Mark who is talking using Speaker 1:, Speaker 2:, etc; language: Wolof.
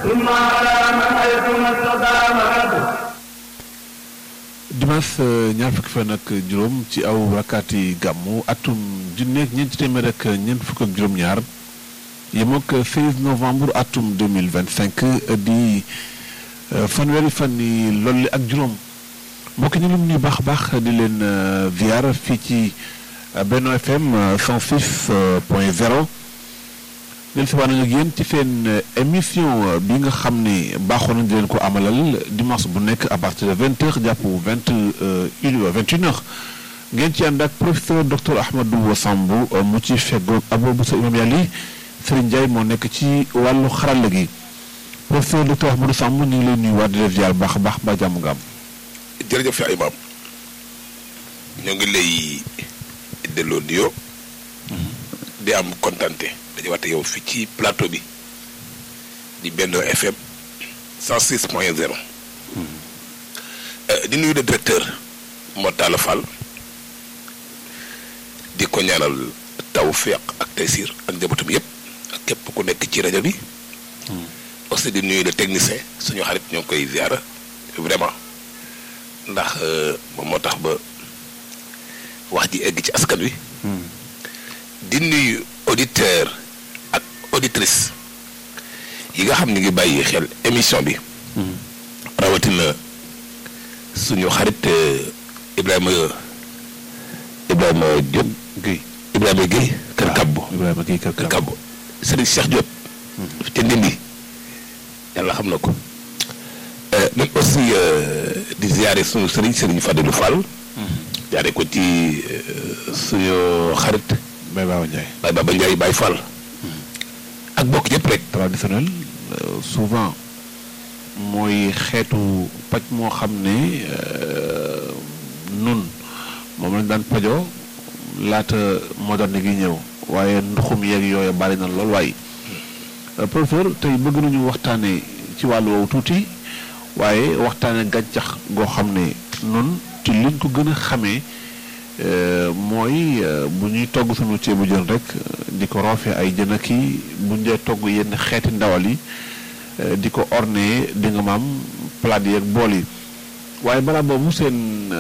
Speaker 1: ثم على من حيثما استقام
Speaker 2: dimanche ñaar fukki fan ak juróom ci aw rakkaati gàmmu atum junneeg ñeenti téeméer ak ñeent fukk ak juróom-ñaar yem ak 16 novembre atum 2025 di fanweeri fan yi lolli ak juróom mbokk ñu lum ñuy baax baax di leen ziar fii ci Benno FM 106 point 0 del si waana ak yéen ci seen émission bi nga xam ne baaxoon nañ di leen ko amalal dimanche bu nekk à partir de vingt heures jàpp vingt une vingt une heures ngeen ci ànd ak professeur docteur Ahmadou Samb mu ci feggoog Abou sa imam yàlla Serigne Ndiaye moo nekk ci wàllu xarala gi professeur docteur Ahmadou Samb ñu ngi lay nuyuwaat di la ziar baax a baax ba jàmm nga am.
Speaker 3: jërëjëf yaa imaam ñoo ngi lay delloo nuyoo di am kontante dañu waxte yow fii ci plateau bi di Benno FM 106 point 0 di nuyu le directeur Mortala Fall di ko ñaanal tawfiq ak taysir ak njabootam yépp ak képp ku nekk ci rajo bi aussi di nuyu le technicien suñu xarit ñoo ngi koy ziara vraiment ndax moom moo tax ba wax ji egg ci askan wi di nuyu auditeur ak auditrice yi nga xam ne ngi bàyyi xel émission bi rawatina suñu xarit Ibrahima Ibrahima Diop
Speaker 2: Guèye
Speaker 3: Ibrahima Guèye kër Kabbo
Speaker 2: Ibrahima Guèye kër
Speaker 3: kër Kabbo Serigne Cheikh Diop te ndindi yàlla xam na ko même aussi di ziare suñu Serigne Serigne Fadilou Fall jaare ko ci suñu xarit
Speaker 2: Baye Baba Ndiaye
Speaker 3: Baye Baba Ndiaye Baye Fall ak bokk yëpp rek
Speaker 2: traditionnel souvent mooy xeetu paj moo xam ne nun moom lañ daan pajoo laata moderne gi ñëw waaye nduxum yeeg yooyu bari na lool waaye professeur tey bëgg nañu waxtaane ci wàllu woowu tuuti waaye waxtaane gàncax goo xam ne nun ci liñ ko gën a xamee mooy bu ñuy togg sunu ceebu jën rek di ko roofee ay jën ak i bu ñu dee togg yenn xeeti ndawal yi di ko orné di nga maam plat yi ak bool yi waaye balaa boobu seen